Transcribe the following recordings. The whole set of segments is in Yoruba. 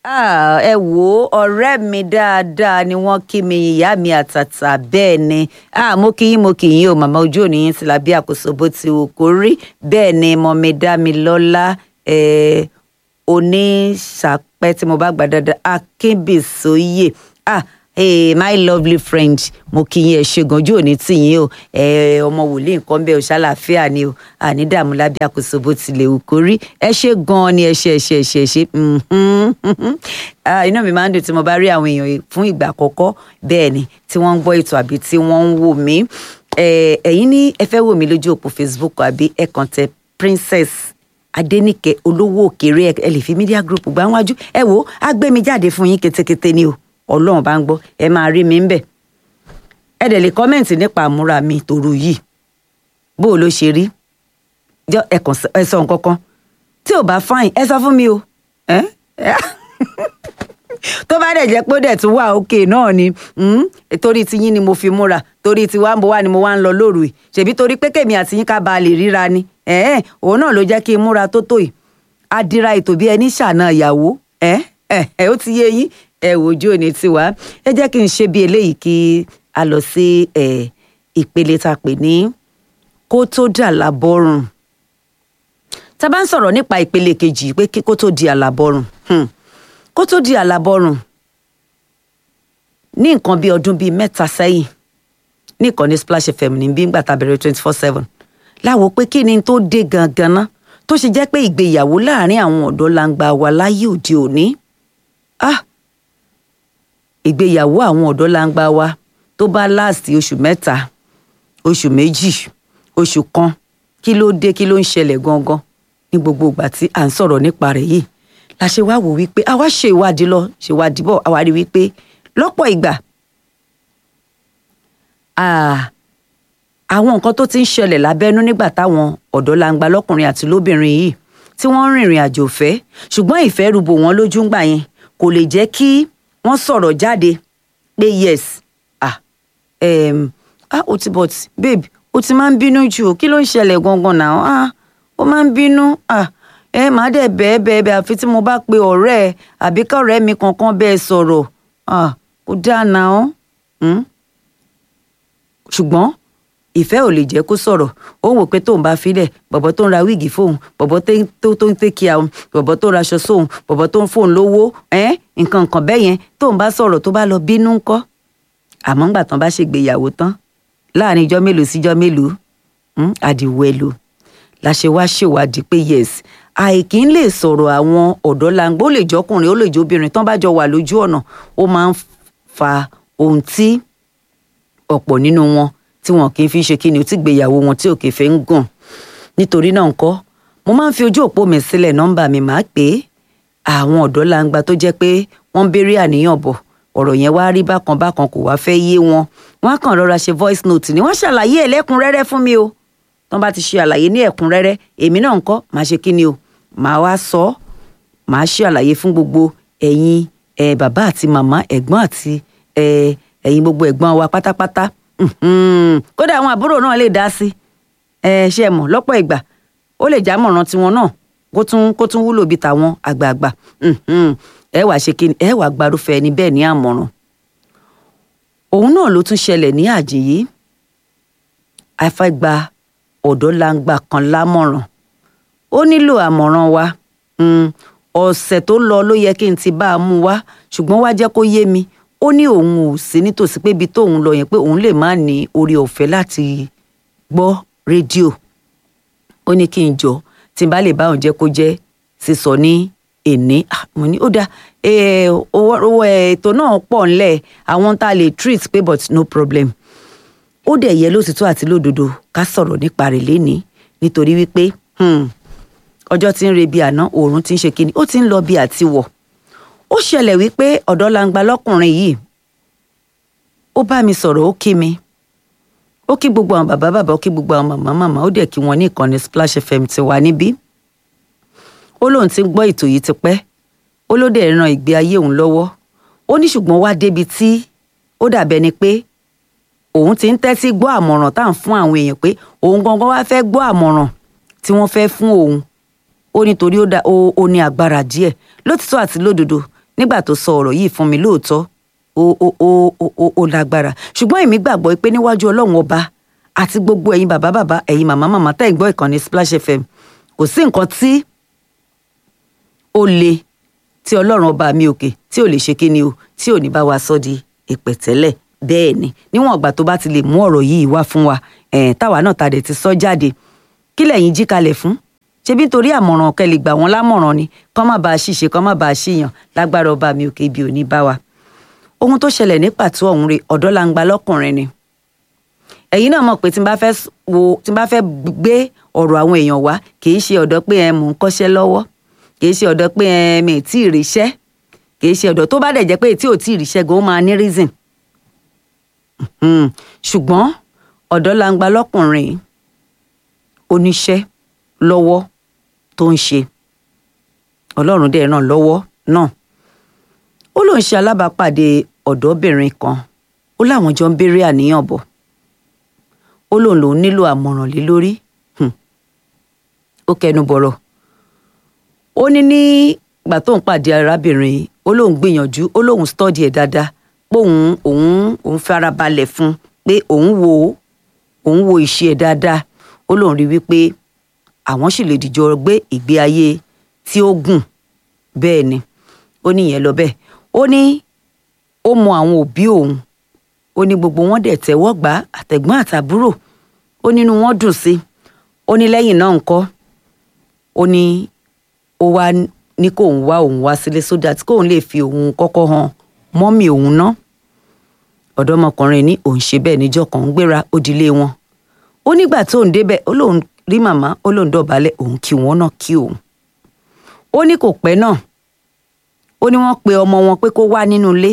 Ah, ẹ wò ó ọ̀rẹ́ mi dáadáa ni wọ́n kí mi ìyá mi àtàtà bẹ́ẹ̀ ni ah, mo kí yín mo kí yín o màmá ojú òní yín ti la bí àkóso bó ti wù kó rí bẹ́ẹ̀ ni mo mi dá mi lọ́lá eh, oníṣàpẹ́ tí mo bá gbà dáadáa akínbísóyè ah, hey, my lovely friend mo kí yín ẹ ṣe gan ojú òní tì yín o ẹ ọmọ wòlíì nǹkan bẹ́ẹ̀ o ṣàlàáfíà ni o àní dààmú lábẹ́ àkóso bó tilẹ̀ wù kó rí ẹ ṣe gan ni ẹ ṣe ẹ ṣe ẹ ṣe ẹ ṣe ah, inú mi máa ń dùn tí mo bá rí àwọn èèyàn fún ìgbà àkọ́kọ́ bẹ́ẹ̀ ni tí wọ́n ń gbọ́ ètò àbí tí wọ́n ń wò mí ẹ̀yin ní ẹ fẹ́ wò mí lójú òpó Facebook àbí ẹ kàn tẹ Princess Adéníkẹ́ olówó òkèrè ẹ lè fi media group gbà wájú ẹ wò á gbé mi jáde fún yín ketekete ni o ọlọ́run bá ń gbọ́ ẹ máa rí mi ń bẹ̀ ẹ dẹ̀ lè kọ́mẹ̀ntì nípa àmúra mi tòru yìí bó o ló ṣe rí jọ ẹ kàn ẹ sọ nǹkan kan tí ò bá fáìn ẹ sọ fún mi o ẹ tó bá dẹ̀ jẹ́ pé ó dẹ̀ tún wà òkè náà ni torí tiyín ni mo fi múra torí tiwa ń bọ̀ wá ni mo wá ń lọ lóru yìí ṣèbí torí pé kèmi àti yín ká ba lè ríra ni òun náà ló jẹ́ kí n múra tó tó yìí adira ètò bí ẹni ṣàna ìyàwó ẹ ẹ ó ti yé yín ẹ wojú òní tiwa ẹ jẹ́ kí n ṣe bí eléyìí kí a lọ sí ìpele tá a pè ní kó tó dà lábọ́rùn tá a bá ń sọ̀rọ̀ nípa ìpele kejì pé kó tó di àlàbọ̀rùn kó tó di àlàbọ̀rùn ní nǹkan bíi ọdún bíi mẹ́ta sẹ́yìn ní ìkànnì Splash FM ní bí ngbà tá a bẹ̀rẹ̀ twenty four seven láwo pé kí ni tó dé gangan ná tó ṣe jẹ́ pé ìgbéyàwó láàrin àwọn ọ̀dọ́ langba wa láyé òde òní ah ìgbéyàwó àwọn ọ̀dọ́ langba wa tó bá láàsì oṣù mẹ́ta oṣù méjì oṣù kan kí ló dé kí ló ń ṣẹlẹ̀ gangan ní gbogbo ìgbà tí à ń sọ̀rọ̀ nípa rẹ̀ yìí la ṣe wá wò wípé àwa ṣe ìwádìí lọ ṣe ìwádìí bọ̀ àwa rí wípé lọ́pọ̀ ìgbà àwọn nǹkan tó ti ń ṣẹlẹ̀ lábẹ́nú nígbà táwọn ọ̀dọ́ langba lọ́kùnrin àti lóbìnrin yìí tí wọ́n ń rìnrìn àjò ìfẹ́ ṣùgbọ́n ìfẹ́ rúbò wọ́n lójú ńgbà yẹn kò lè jẹ́ kí wọ́n sọ̀rọ̀ jáde pé yes ah um, ah o ti but babe o ti máa ń bínú jù o kí ló ń ṣẹlẹ̀ gangan náà ah o máa ń bínú ah ẹ máa dẹ̀ bẹ́ẹ̀ bẹ́ẹ̀ bẹ́ẹ̀ àfi tí mo bá pe ọ̀rẹ́ ẹ àbí kọ́rẹ́ mi kankan bẹ́ẹ̀ sọ̀rọ̀ ah kò dáa náà ṣùgbọ́n ìfẹ́ ò lè jẹ́ kó sọ̀rọ̀ ó wò pé tóun bá filẹ̀ bọ̀bọ̀ tó ń ra wíìgì fóun bọ̀bọ̀ tó ń tẹ́kì àwọn bọ̀bọ̀ tó ń raṣọ sóun bọ̀bọ̀ tó ń fóun lówó nǹkan nǹkan bẹ́ẹ̀ yẹn tóun bá sọ̀rọ̀ tó bá lọ bínú ńkọ́ àmọ́ ńgbà tán bá ṣègbéyàwó tán láàrin ijọ́ mélòó síjọ́ mélòó àdìwẹ̀lò la ṣe wá ṣèwádìí pé yes àìkí ń lè sọ̀rọ̀ àwọn ọ̀dọ́ langbó ó lè jọkùnrin ó lè jóbìnrin tán bá jọ wà lójú ọ̀nà ó máa ń fa ohun tí ọ̀pọ̀ nínú wọn tí wọn kì í fi ṣe kí ni ó ti gbéyàwó wọn tí òkè fẹ́ ń gùn nítorí náà ńkọ́ mo máa ń fi ojú òpó mi sílẹ̀ nọ́mbà mi máa pè é àwọn ọ̀dọ́ langba tó jẹ́ pé wọ́n ń béèrè àníyàn bọ̀ ọ̀rọ̀ yẹn wá rí bákan bákan kò wá fẹ́ yé wọn wọ́n á kàn rọra ṣe voice note ni wọ́n ṣàlàyé ẹ̀ lẹ́kùnrẹ́rẹ́ fún mi o tán bá ti ṣe àlàyé ní ẹ̀kúnrẹ́rẹ́ èmi náà ńkọ́ máa ṣe kí ni o màá wá sọ ọ́ màá ṣe àlàyé fún gbogbo ẹ̀yin ẹ̀ bàbá àti màmá ẹ̀gbọ́n àti ẹ̀ ẹ̀yin gbogbo ẹ̀gbọ́n wa pátápátá kódà àwọn àbúrò náà lè dá sí ẹ ṣe mọ̀ lọ́pọ̀ ìgbà ó lè já mọ̀ràn tiwọn náà kó tún kó tún wúlò bíi tàwọn àgbààgbà ẹ wàá ṣe kíni ẹ wàá gbarúfẹ́ ẹni bẹ́ẹ̀ ní àmọ̀ràn òun náà ló tún ṣẹlẹ̀ ní àjèyí afẹ́gba ọ̀dọ́ langba kan lámọ̀ràn ó nílò àmọ̀ràn wa ọ̀sẹ̀ tó lọ ló yẹ kí n ti bá a mú wá ṣùgbọ́n wá jẹ́ kó yé mi ó ní òun ò sí nítòsí pé ibi tóun lọ yẹn pé òun lè má ní orí ọ̀fẹ́ láti gbọ́ rédíò ó ní kí n jọ tí n bá lè bá òun jẹ́ kó jẹ́ sísọ ní èní mo ní ó dá owó ètò náà pọ̀ ńlẹ̀ àwọn tá a lè treat pé but no problem ó dẹ̀ yẹ lótìtọ́ àti lódodo ká sọ̀rọ̀ nípa rẹ̀ lénìí nítorí wípé ọjọ́ tí ń re bí àná oòrùn ti ń ṣe kíni ó ti ń lọ bí àti wọ̀ ó ṣẹlẹ̀ wípé ọ̀dọ́ langba lọ́kùnrin yìí ó bá mi sọ̀rọ̀ ó kí mi ó kí gbogbo àwọn bàbá bàbá ó kí gbogbo àwọn màmá màmá ó dẹ̀ kí wọn ní ìkànnì Splash FM ti wà níbí ó lóun ti ń gbọ́ ètò yìí tipẹ́ ó ló dẹ̀ ran ìgbé ayé òun lọ́wọ́ ó ní ṣùgbọ́n wá débi tí ó dàbẹ́ ni pé òun ti ń tẹ́tí gbọ́ àmọ̀ràn tá à ń fún àwọn èèyàn pé òun gangan wá fẹ́ gbọ́ àmọ̀ràn tí wọ́n fẹ́ fún òun ó nítorí ó ní agbára díẹ̀ lótìtọ́ àti lódodo nígbà tó sọ ọ̀rọ̀ yìí fún mi lóòótọ́ ó ó ó ó ó lágbára ṣùgbọ́n èmi gbàgbọ́ pé níwájú ọlọ́run ọba àti gbogbo ẹ̀yin bàbá bàbá ẹ̀yin màmá màmá tẹ́ ẹ̀ ń gbọ́ ìkànnì Splash FM kò sí nǹkan tí ó le tí ọlọ́run ọba mi òkè tí ò lè ṣe kíni o tí ò ní bá wa sọ di ìpẹ̀tẹ́lẹ̀ bẹ́ẹ̀ ni níwọ̀n ìgbà tó bá ti lè mú ọ̀rọ̀ yìí wá fún wa ẹ̀ táwa náà ta dẹ̀ ti sọ jáde kí lẹ̀yin jí kalẹ̀ fún ṣebí nítorí àmọ̀ràn kẹ́ lè gbà wọ́n lámọ̀ràn ni kọ́ má bàa ṣìṣe kọ́ má bàa ṣìyàn lágbára ọba mi òkè ibi ò ní bá wa ohun tó ṣẹlẹ̀ ní pàtó ọ̀hún rè ọ̀dọ́ la ń gba lọ́kùnrin ni ẹ̀yin náà mọ̀ pé tí n bá fẹ́ wo tí n bá fẹ́ gbé ọ̀rọ̀ àwọn èèyàn wá kì í ṣe ọ̀dọ́ pé ẹ mò ń kọ́ṣẹ́ lọ́wọ́ kì í ṣe ọ̀dọ́ pé ẹ mi ì tí ì ríṣẹ́ kì í ṣe ọ̀dọ́ tó bá dẹ̀ jẹ́ pé tí ò tí ì ríṣẹ́ gan ó máa ní reason ṣùgbọ́n ọ̀dọ́ la ń gba lọ́kùnrin oníṣẹ́ lọ́wọ́ tó ń ṣe ọlọ́run dẹ̀ ràn lọ́wọ́ náà ó lóun ṣe alábàápàdé ọ̀dọ́bìnrin kan ó láwọn jọ ń béèrè àníyàn bọ̀ ó lóun lòun nílò àmọ̀ràn lé lórí ó kẹnu bọ̀rọ̀ ó ní ní ìgbà tóun pàdé arábìnrin ó lóun gbìyànjú ó lóun stọ́dì ẹ̀ dáadáa pé òun òun òun farabalẹ̀ fún pé òun wo òun wo ìṣe ẹ̀ dáadáa ó lóun rí wípé àwọn sì lè dìjọ gbé ìgbé ayé tí ó gùn bẹ́ẹ̀ ni ó ní ìyẹn lọ bẹ́ẹ̀ ó ní ó mọ àwọn òbí òun ó ní gbogbo wọn dẹ̀ tẹ́wọ́ gbà àtẹ̀gbọ́n àtàbúrò ó nínú wọn dùn sí ó ní lẹ́yìn náà ńkọ́ ó ní ó wá ní kóun wá òun wá sílé so that kóun lè fi òun kọ́kọ́ hàn mọ́mì òun ná ọ̀dọ́mọkùnrin ní òun ṣe bẹ́ẹ̀ níjọ́ kan ń gbéra ó dilé wọn ó nígbà tóun débẹ̀ ó lóun rí màmá ó lóun dọ̀bálẹ̀ òun kí wọn náà kí òun ó ní kò pẹ́ náà ó ní wọ́n pe ọmọ wọn pé kó wá nínú ilé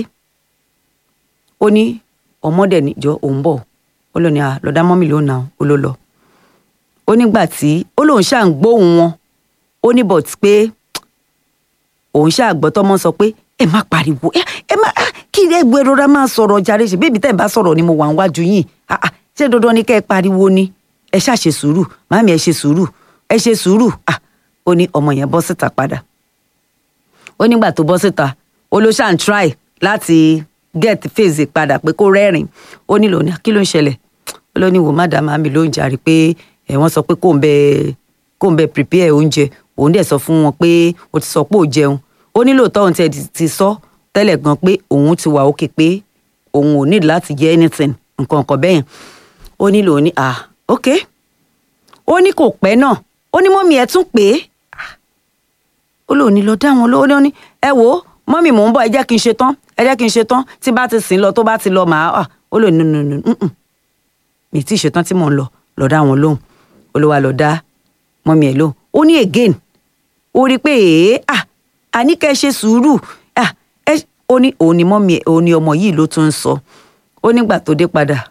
ó ní ọmọdé níjọ òun bọ̀ ó lọ ní à lọ́dá mọ́mì ló nà ó ló lọ ó nígbà tí ó lóun ṣáà ń gbóhùn wọn ó ní bọ̀t pé òun ṣáà gbọ́ tọ́mọ sọ pé ẹ má pariwo ẹ ẹ má kí ẹ gbé rọra máa sọ̀rọ̀ jàre ṣe bébí tẹ́ ẹ bá sọ̀rọ̀ ni mo wà níwájú yìí ṣé dandan ni kẹ́ ẹ pariwo ni ẹ ṣáà ṣe sùúrù màmí ẹ ṣe sùúrù ẹ ṣe sùúrù ó ní ọmọ yẹn bọ́ síta padà ó nígbà tó bọ́ síta ó ló ṣáà ń try láti get face padà pé kó rẹ́rìn ó nílò ní kí ló ń ṣẹlẹ̀ ó ló ní wò má dá màmí ló ń jàre pé ẹ wọ́n sọ pé kó ń bẹ kó ń bẹ prepare oúnjẹ òun dẹ̀ sọ fún wọn pé o ti sọ pé ò jẹun ó ní lóòótọ́ òun tiẹ̀ ti sọ tẹ́lẹ̀ gan pé òun ti wà òkè pé òun ò ní láti jẹ anything nǹkan kan bẹ́yẹn ó nílò ní ah ok ó ní kò pẹ́ náà ó ní mọ́mí ẹ tún pé ó lò ní lọ dá wọn lówó ní ẹ wò ó mọ́mí mò ń bọ̀ ẹ jẹ́ kí n ṣe tán ẹ jẹ́ kí n ṣe tán tí bá ti sìn lọ tó bá ti lọ màá à ó lò nínú nínú mi tí ì ṣe tán tí mò ń lọ lọ dá wọn lóhùn ó ló wá lọ dá mọ́mí ẹ lóhùn ó ní again ó rí i pé èé à àní kẹ́ ẹ ṣe sùúrù à ẹ ó ní òun ni mọ́mí ẹ òun ni ọmọ yìí ló tún ń sọ ó nígbà tó dé padà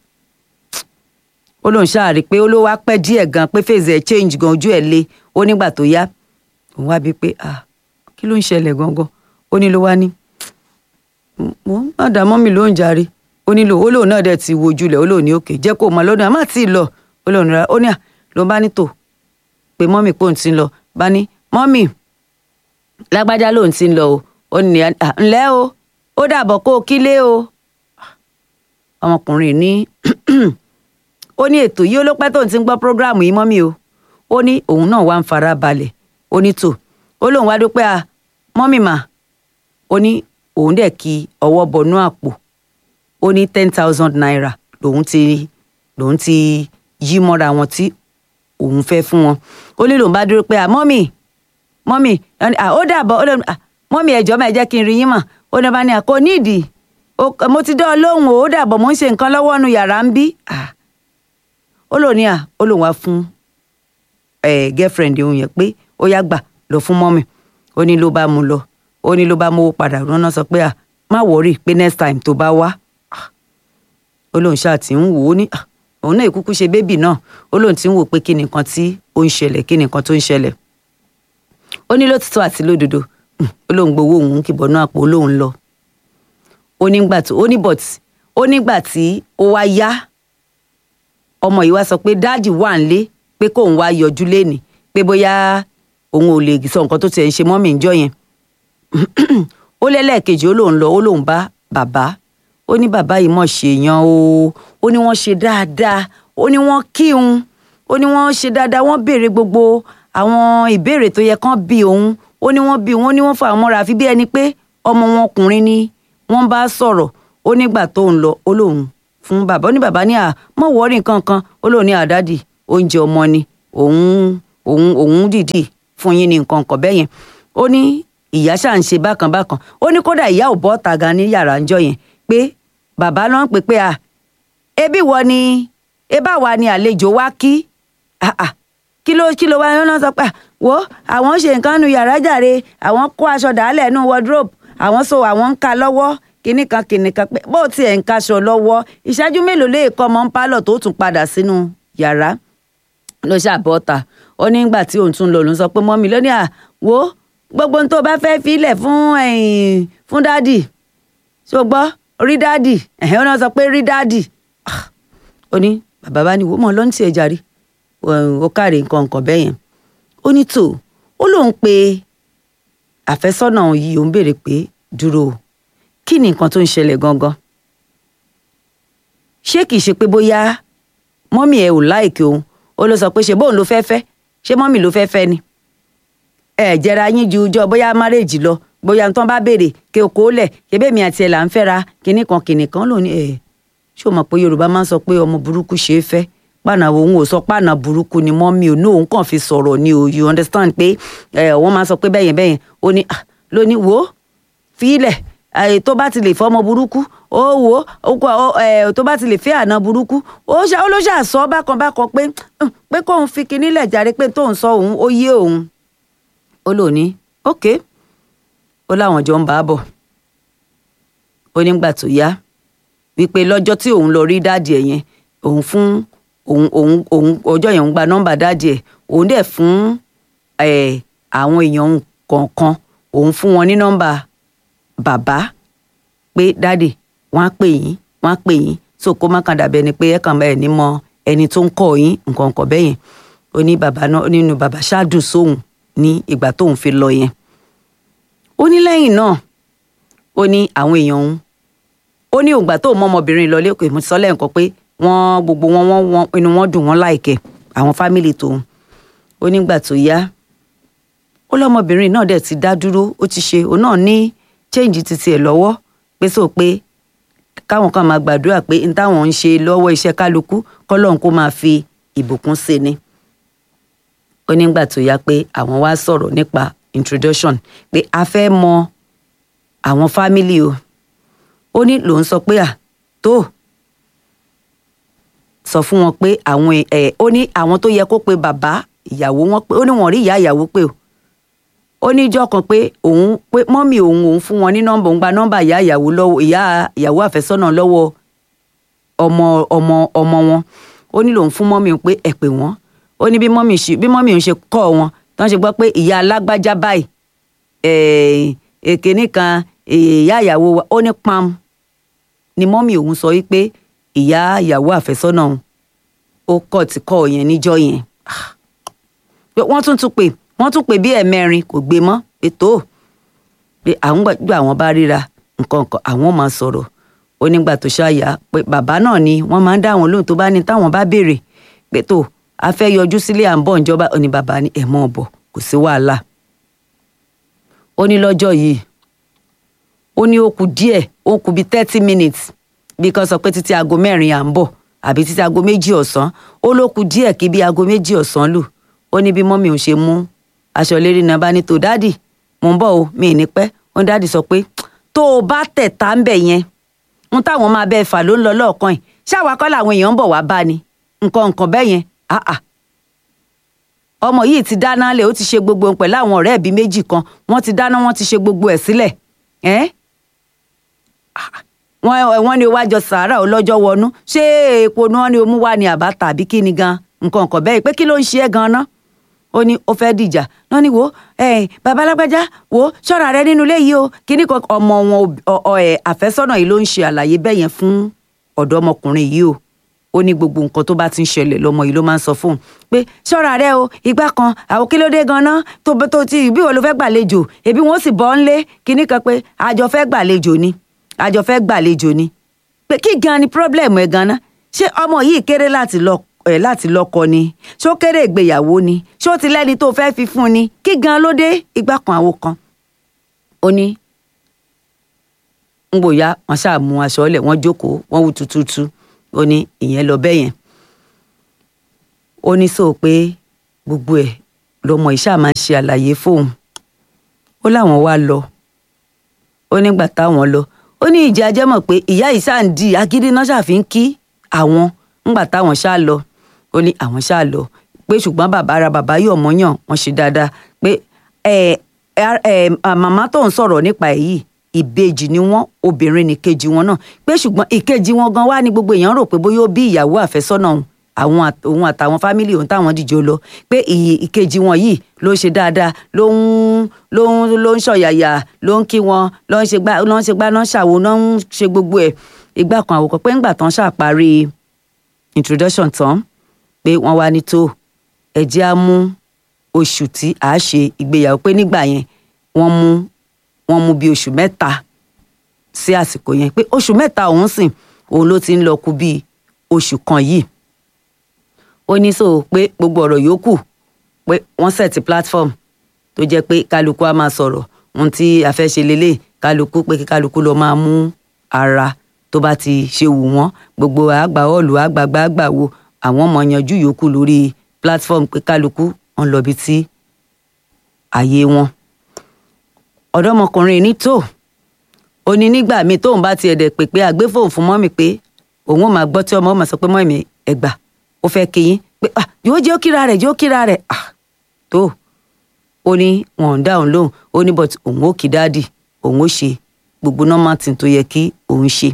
ó lóun ṣáà rí i pé ó ló wá pẹ́ díẹ̀ gan pé fèsì ẹ̀ change gan ojú ẹ̀ le ó nígbà tó yá òun wá bíi pé ah kí ló ń ṣẹlẹ̀ gangan ó ní ló wá ní mo má dá mọ́mì ló ń jàre ó nílò ó lóun náà dẹ̀ ti wojú lẹ̀ ó lóun ní òkè jẹ́ kó mọ lọ́dún àmọ́ àti ìlọ ó lóun rà ó ní à ló bá ní tò pé mọ́mì pò ń ti ń lọ bá ní mọ́mì lágbájá lòun ti ń lọ o ó ní ǹlẹ́ o ó dàbọ̀ kó o kílé o ọmọkùnrin ní ó ní ètò yìí ó ló pẹ́ tóun ti ń gbọ́ prógráàmù yìí mọ́mì o ó ní òun náà wá ń fara balẹ̀ ó ní tò ó lóun wá dúpẹ́ a mọ́mì mà ó ní òun dẹ̀ kí ọwọ́ bọnú àpò ó ní ten thousand naira lòun ti lòun ti yí mọ́ra wọn tí òun fẹ́ fún wọn ó ní lòun bá dúró pé à mọ́mì mọ́mì ó dàbọ̀ ó lóun mọ́mì ẹ̀jọ́ máa jẹ́ kí n rí yín mà ó ní bá ní àkó nídìí mo ti dán ọ lóhùn ó dàbọ̀ mo ń ṣe nǹkan lọ́wọ́ nu yàrá ń bí ó lòun ní à ó lòun wá fún girlfriend òun yẹn pé ó yá gbà lọ fún mọ́mì ó ní ló bá mú lọ ó ní ló bá mówó padà rán sọ pé à má wọrí pé next time tó bá wá ó lóun ṣáà ti ń wò ó ní òun náà ìkúkú ṣe bébì náà ó lóun ti ń wò pé kí ni nǹkan tí ó ń ṣẹlẹ̀ kí ni nǹkan tó ń ṣẹlẹ̀ ó ní lótìtọ́ àti lódodo ó lóun gbowó òun kìbọ̀ náà àpò lóun lọ ó nígbà tó ó ní but ó nígbà tí ó wá yá ọmọ yìí wá sọ pé dáàdì wà ń lé pé kóun wá yọjú lénìí pé bóyá òun ò lè sọ nǹkan tó tiẹ̀ ń ṣe mọ́mì ń jọ yẹn ó ó lẹ́lẹ́ẹ̀kejì ó lóun lọ ó lóun bá bàbá ó ní bàbá yìí mọ̀ ṣèyàn o ó ní wọ́n ṣe dáadáa ó ní wọ́n kíhun ó ní wọ́n ṣe dáadáa wọ́n béèrè gbogbo àwọn ìbéèrè tó yẹ kán bí òun ó ní wọ́n bí òun ó ní wọ́n fà wọ́n mọ́ra àfi bí ẹni pé ọmọ wọn ọkùnrin ni wọ́n bá sọ̀rọ̀ ó nígbà tó ń lọ ó lóun fún bàbá ó ní bàbá ní à mọ̀ wọ́ọ̀rì kankan ó lóun ní àdádì oúnjẹ ọmọ ni òun òun òun dìdì fún yín ní nǹkan kan bẹ́yẹn ó ní ìyá ṣáà ń ṣe bákan bákan ó ní kódà ìyá ò bọ́ ọ̀tà gan ní yàrá ńjọ́ yẹn pé bàbá ló ń pè pé à ebi wọ ni ebá wa ni àlejò wá kí kí ló kí ló wá yẹn náà sọ pé wo àwọn ṣe nǹkan nu yàrá jàre àwọn kó aṣọ dàálẹ̀ nu wardrobe àwọn so àwọn ń ka lọ́wọ́ kinní kan kinní kan pé bó tiẹ̀ ń kaṣọ lọ́wọ́ ìṣáájú mélòó lè kọ́ ọmọ ń pálọ̀ tó tún padà sínú yàrá ló ṣàbọ̀tà ó ní ìgbà tí òun tún lọ lòun sọ pé mọ́mí lónìí à wo gbogbo ohun tó bá fẹ́ filẹ̀ fún fún dádì ṣó gbọ́ rí dádì ẹ̀hìn ó náà sọ pé rí dádì ó ní bàbá bá ní wò mọ́ lọ́ntì ẹ̀ jàre ó káre nǹkan nǹkan bẹ́ẹ̀ yẹn ó ní tò ó lóun pe àfẹ́sọ́nà yìí òun béèrè pé dúró kí ni nǹkan tó ń ṣẹlẹ̀ gangan ṣé kìí ṣe pé bóyá mọ́mì ẹ̀ ò láìkí òun ó ló sọ pé ṣe bóun ló fẹ́ fẹ́ ṣé mọ́mì ló fẹ́ fẹ́ ni ẹ jẹra yín ju ọjọ́ bóyá márèjì lọ bóyá tán bá béèrè kí o kó lẹ̀ kébé mi àti ẹ̀ là ń fẹ́ra kinní kan kinní kan lónìí ẹ̀ ṣé o mọ̀ pé Yorùbá máa ń sọ pé ọmọ burúkú ṣe é fẹ́ pàànà òun ò sọ pàànà burúkú ni mọ́mì ò ní òun kàn fi sọ̀rọ̀ ni o you understand pé ẹ wọ́n máa sọ pé bẹ́yẹn bẹ́yẹn ó ní lóní wò ó fílẹ̀ tó bá ti lè fọmọ burúkú ó wò ó tó bá ti lè fẹ́ àná burúkú ó ló ṣàṣọ bákan bákan pé pé kóun fi kinní lẹ̀ jàre pé tóun sọ òun ó yé òun ó lò ní ok ó láwọn jọ ń bá a bọ̀ ó nígbà tó yá wípé lọ́jọ́ tí òun lọ rí dáàdì ẹ̀ yẹn òun fún òun òun òun ọjọ́ yẹn ń gba nọ́mbà dáàdì ẹ̀ òun dẹ̀ fún àwọn èèyàn kọ̀ọ̀kan òun fún wọn ní nọ́mbà bàbá pé dáàdì wọ́n á pè yín wọ́n á pè yín so kó má kàn dàbẹ́ ni pé ẹ kàn bá ẹ̀ ní mọ ẹni tó ń kọ́ yín nǹkan kan bẹ́ẹ̀ yẹn ó ní bàbá náà nínú bàbá ṣáàdùn sóhun ní ìgbà tóun fi lọ yẹn ó ní lẹ́yìn náà ó ní àwọn èèyàn òun ó ní ògbà tóun mọ ọmọbìnrin lọ lẹ́kọ̀ọ́ ìmúsọ́lẹ̀ nǹkan pé wọ́n gbogbo wọn wọ́n inú wọn dùn wọ́n láìkẹ́ àwọn fámìlì tòun ó nígbà tó yá ó lọ́mọbìnrin náà dẹ̀ ti dá dúró ó ti ṣe òun náà ní change titi ẹ̀ lọ́wọ́ pé sọ pé káwọn kan máa gbàdúrà pé n táwọn ń ṣe lọ́wọ́ iṣẹ́ kálukú kọ́lọ́hún kó máa fi ìbùkún sí ni ó nígbà tó yá pé àwọn wá sọ̀rọ̀ nípa introduction pé a fẹ́ mọ àwọn fámìlì o ó ní lòun sọ pé à tó sọ fún wọn pé àwọn ẹ ó ní àwọn tó yẹ kó pe bàbá ìyàwó wọn pé ó ní wọn rí ìyá ìyàwó pé o ó ní ìjọ́ kan pé òun pé mọ́mì òun òun fún wọn ní nọ́mbà òun gba nọ́mbà ìyá ìyàwó lọ́wọ́ ìyá ìyàwó àfẹ́sọ́nà lọ́wọ́ ọmọ ọmọ ọmọ wọn ó ní lòun fún mọ́mì pé ẹ pè wọ́n ó ní bí mọ́mì ṣe bí mọ́mì òun ṣe kọ́ wọn tí wọ́n ṣe gbọ́ pé ìyá alágbájá báyìí èké nìkan ìyá ìyàwó wa ó ní pam ni mọ́mì òun sọ wípé ìyá ìyàwó àfẹ́sọ́nà òun ó kọ̀ tí kọ́ yẹn níjọ́ yẹn wọ́n tún tún pè wọ́n tún pè bí ẹ̀mẹrin kò gbé mọ́ pé tó pé àwọn gbà àwọn bá ríra nǹkan kan àwọn máa sọ̀rọ̀ ó nígbà tó ṣáàyà pé bàbá náà ni wọ́n máa ń dá àwọn lóhùn tó bá ní táwọn bá béèrè pé tó a fẹ́ yọjú sílé à ń bọ̀ ìjọba ó ní bàbá ní ẹ̀ mọ́ ọ̀bọ̀ kò sí wàhálà ó ní lọ́jọ́ yìí ó ní ó kù díẹ̀ ó kù bíi thirty minutes bí kan sọ pé títí aago mẹ́rin à ń bọ̀ àbí títí aago méjì ọ̀sán ó ló kù díẹ̀ kí bí aago méjì ọ̀sán lù ó ní bí mọ́mì òun ṣe mú aṣọ lérí náà bá ní tó dáàdì mò ń bọ̀ o mi ì ní pẹ́ ó ní dáàdì sọ pé tó o bá tẹ̀ tá ń bẹ̀ yẹn ń táwọn máa bẹ́ẹ̀ fà ló ń lọ lọ́ọ̀kan yìí ṣáwa kọ́ làwọn èèyàn ń bọ̀ wá bá ni nǹkan nǹkan bẹ́ẹ̀ yẹn àà ọmọ yìí ti dáná lẹ̀ ó ti ṣe gbogbo ohun pẹ̀lú àwọn ọ̀rẹ́ ẹ̀bí méjì kan wọ́n ti dáná wọ́n ti ṣe gbogbo ẹ̀ sílẹ̀ ẹ́ wọ́n ní o wá jọ sàárà ọlọ́jọ́ wọnú ṣé epo ni wọ́n ní o mú wá ní àbá tàbí kí ni gan nǹkan nǹkan bẹ́ẹ̀ pé kí ló ń ṣe é gan-an ó ní ó fẹ́ dìjà náà ni wo ẹ bàbá alágbájá wo ṣọ́ra rẹ nínú ilé yìí o kíní kan ọmọ wọn ẹ àfẹ́sọ́nà yìí ló ń ṣe àlàyé bẹ́ẹ̀ yẹn fún ọ̀dọ́mọkùnrin yìí o ó ní gbogbo nǹkan tó bá ti ń ṣẹlẹ̀ lọ́mọ yìí ló máa ń sọ fóun pé ṣọ́ra rẹ o ìgbà kan àwọn kí ló dé ganan tó tó ti bí wo ló fẹ́ gbàlejò ebi wọn sì bọ́ ńlé kíní kan pé àjọ fẹ́ gbàlejò ni àjọ fẹ́ gbàlejò ni pé kí gan ni problem ẹ̀ ganan ṣé ọmọ yìí kéré láti lọ ẹ̀ láti lọ́kọ ni ṣó kéré ìgbéyàwó ni ṣó ti lẹ́ni tó fẹ́ fi fún ni kí gan ló dé ìgbà kan àwo kan ó ní ń gbòòyà wọn ṣáà mú aṣọ ọlẹ wọn jókòó wọn wú tututu ó ní ìyẹn lọ bẹ́ẹ̀ yẹn ó ní sọ pé gbogbo ẹ̀ lọmọ ìṣá máa ń ṣe àlàyé fóun ó láwọn wá lọ ó nígbà táwọn lọ ó ní ìjà jẹ́mọ̀ pé ìyá yìí ṣáà ń di agídí náà ṣàfi ń kí àwọn ńgbà táwọn ṣáà lọ ó ní àwọn ṣáà lọ pé ṣùgbọ́n bàbá ara bàbá yóò mọ́yàn wọ́n ṣe dáadáa pé ẹ ẹ màmá tó ń sọ̀rọ̀ nípa èyí ìbejì ni wọn obìnrin ní kejì wọn náà pé ṣùgbọ́n ìkejì wọn gan wá ní gbogbo èèyàn rò pé bóyá ó bí ìyàwó àfẹ́sọ́nà àwọn òun àtàwọn fámìlì òun táwọn dìjọ lọ pé ìkejì wọn yìí ló ń ṣe dáadáa ló ń ló ń ló ń ṣọ̀yàyà ló ń kí wọn ló ń ṣe gbá ló ń ṣe gbá náà ṣàwo náà ń ṣe gbogbo ẹ̀ ìgbà kan àwòkọ pé ńgbà tán ṣàparí introduction tán pé wọ́n wá ní tó ẹ̀jẹ̀ á mú oṣù tí a ṣe ìgbéyàwó pé nígbà yẹn wọ́n mú wọ́n mú bí oṣù mẹ́ta sí àsìkò yẹn pé oṣù mẹ́ta òun sìn òun ló ti ń lọ kú bí oṣù kan yìí ó ní sọ pé gbogbo ọ̀rọ̀ yòókù pé wọ́n sẹ̀tì platform tó jẹ́ pé kálukú á máa sọ̀rọ̀ ohun tí a fẹ́ ṣe lélẹ̀ kálukú pé kí kálukú lọ máa mú ara tó bá ti ṣe wù wọ́n gbogbo àgbà ọ̀lù àgbàgbà àgbà wo àwọn ọmọ yanjú yòókù lórí platform pé kálukú wọn lọ bí tí àyè wọn ọ̀dọ́mọkùnrin ní tó ó ní nígbà míì tóun bá tiẹ̀ dẹ̀ pé pé àgbéfòun fún mọ́mì pé òun ò máa gbọ́ tí ọmọ ọmọ sọ pé mọ́mì ẹgbà ó fẹ́ kéyìn pé ah yóò jẹ́ ó kíra rẹ̀ yóò kíra rẹ̀ ah tó ó ní wọn ò dáhùn lóhùn ó ní but òun ó kí dáàdì òun ó ṣe gbogbo normal thing tó yẹ kí òun ṣe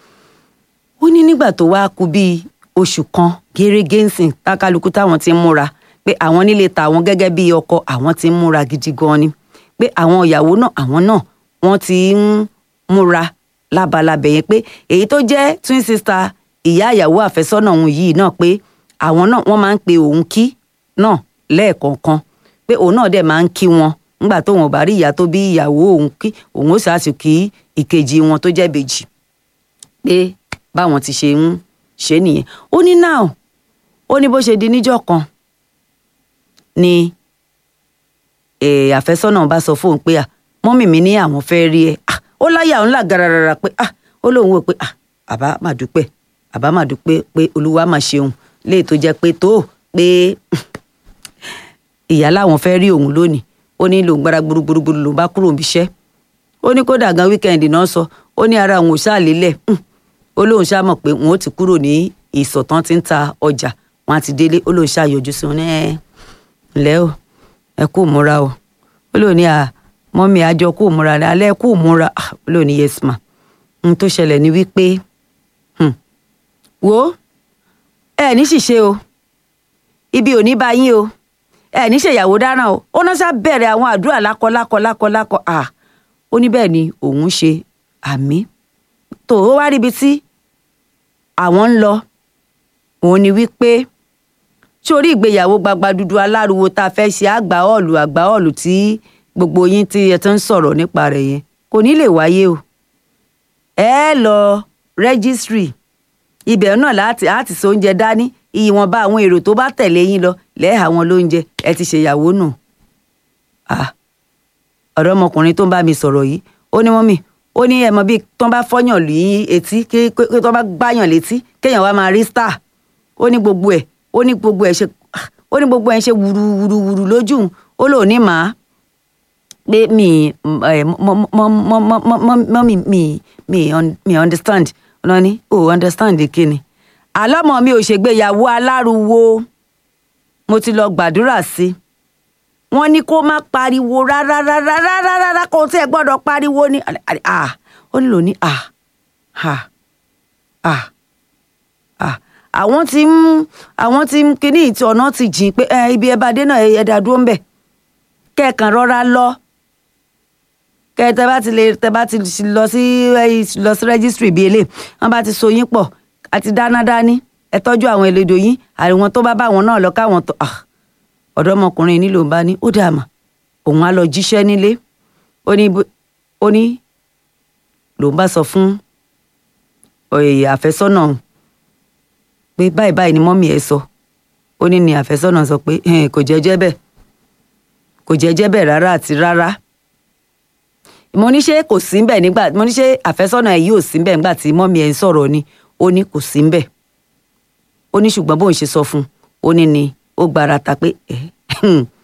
ó ní nígbà tó wá kú bíi oṣù kan gẹ́rẹ́gẹ́ ńsìn tákàlùkù táwọn ti ń múra pé àwọn nílé tàwọn gẹ́gẹ́ bíi ọkọ àwọn ti ń múra gidi gan ni pé àwọn ìyàwó náà àwọn náà wọ́n ti ń múra lábalábẹ yẹn pé èyí tó jẹ́ twin sister ìyá ìyàwó àfẹ́sọ́nà òun yìí náà pé àwọn náà wọ́n máa ń pe òun kí náà lẹ́ẹ̀kọ̀ọ̀kan pé òun náà dẹ̀ máa ń kí wọn nígbà tóun ò bá rí ìyá tó bí ìyàwó òun kí òun ó ṣáàṣì kí ìkejì wọn tó jẹ́ bèjì pé báwọn ti ṣe ń ṣe nìyẹn ó ní náà ó ní bó ṣe di níjọ́ kan ni àfẹ́sọ́nà bá sọ fóun pé à mọ́mì mi ní àwọn fẹ́ rí ẹ ó láyà òun là gararara pé à ó lóun wò pé à àbá mà dúpẹ́ àbá mà dúpẹ́ pé olúwa mà ṣeun léè tó jẹ́ pé tó pé ìyá làwọn fẹ́ rí òun lónìí ó ní lòun gbára gbúrúgbúrú lòun bá kúrò níbi iṣẹ́ ó ní kódà gan wíkẹ́ndì náà sọ ó ní ara òun ò ṣáà lélẹ̀ ó lóun ṣáà mọ̀ pé òun ó ti kúrò ní ìsọ̀tán tí ń ta ọjà wọn á ti délé ó lóun ṣáà yọjú sí wọn ní ẹ ǹlẹ́ o ẹ kú múra o ó lóun ní à mọ́mí àjọ kú múra ní alẹ́ kú múra ó lóun ní yes ma n tó ṣẹlẹ̀ ní wípé wo ẹ ní ṣìṣe o ibi ò ní bá yín o ẹ ní ṣèyàwó dáràn o ó náà ṣá bẹ̀rẹ̀ àwọn àdúrà lákọ lákọ lákọ lákọ à ó ní bẹ́ẹ̀ ni òun ṣe àmì tó o wá ríbi tí àwọn ń lọ òun ni wípé sórí ìgbéyàwó gbagba dúdú aláriwo tá a fẹ́ ṣe àgbà ọ̀ọ̀lù àgbà ọ̀ọ̀lù tí gbogbo yín tí ẹ ti ń sọ̀rọ̀ nípa rẹ̀ yẹn kò ní lè wáyé o ẹ lọ rẹ́gísírì ibẹ̀ náà láti àti so oúnjẹ dání ìwọ̀nba àwọn èrò tó bá tẹ̀lé yín lọ lẹ́ẹ̀ha wọn lóúnjẹ ẹ ti ṣèyàwó nù. ọ̀dọ́mọkùnrin tó ń bá mi sọ̀rọ̀ yìí ó ní mọ́mì ó ní ẹ̀mọ́ bíi tó ń bá fọ́yàn lé etí kí tó bá gbáyàn létí kéèyàn wá máa rí star ó ní gbogbo ẹ̀ ó ní gbogbo ẹ̀ ṣe ó ní gbogbo ẹ̀ ṣe wùrùwùrùwùrù lójú ó lò ní màá pé mi mọ́mì mi mi understand ọ̀nà ni ò understand kíni àlọ́mọ mi ò ṣègbéyàwó aláruwo mo ti lọ gbàdúrà sí wọ́n ní kó má pariwo rárá rárá rárá rárá kó tí ẹ gbọ́dọ̀ pariwo ní ó nílò ní àwọn tí ń àwọn tí ń kíní ìtì ọ̀nà ti jìn pé ibi ẹ bá dé náà ẹ dá dúró ń bẹ̀ kẹ́ẹ̀kan rọra lọ kẹ tẹ bá ti lè tẹ bá ti lọ sí lọ sí rẹ́gísítírì bíi eléyìí wọ́n bá ti so yín pọ̀ àti dáná dání ẹ tọ́jú àwọn elédò yín àwọn tó bá bá wọn náà lọ káwọn tó ah ọ̀dọ́mọkùnrin ní ló ń bá ní ó dà mà òun á lọ jíṣẹ́ nílé ó ní bó- ó ní lòun bá sọ fún ọ̀yẹ̀ àfẹ́sọ́nà òun pé báyìí báyìí ni mọ́mì ẹ̀ sọ ó ní ni àfẹ́sọ́nà sọ pé "Ẹn, kò jẹ́jẹ́ bẹ́ẹ̀ kò jẹ́jẹ́ bẹ́ẹ̀ rárá àti rárá mo ní ṣé kò sí mbẹ̀ nígbà mo ní ṣé àfẹ́sọ́nà ẹ̀ yìí ò sí mbẹ̀ nígbà tí mọ́mì ẹ̀ ń sọ̀rọ̀ ni ó ní kò sí mbẹ̀ ó ní ṣùgbọ́n bóun ṣe sọ fún un ó ní ni ó gbára ta pé ẹ̀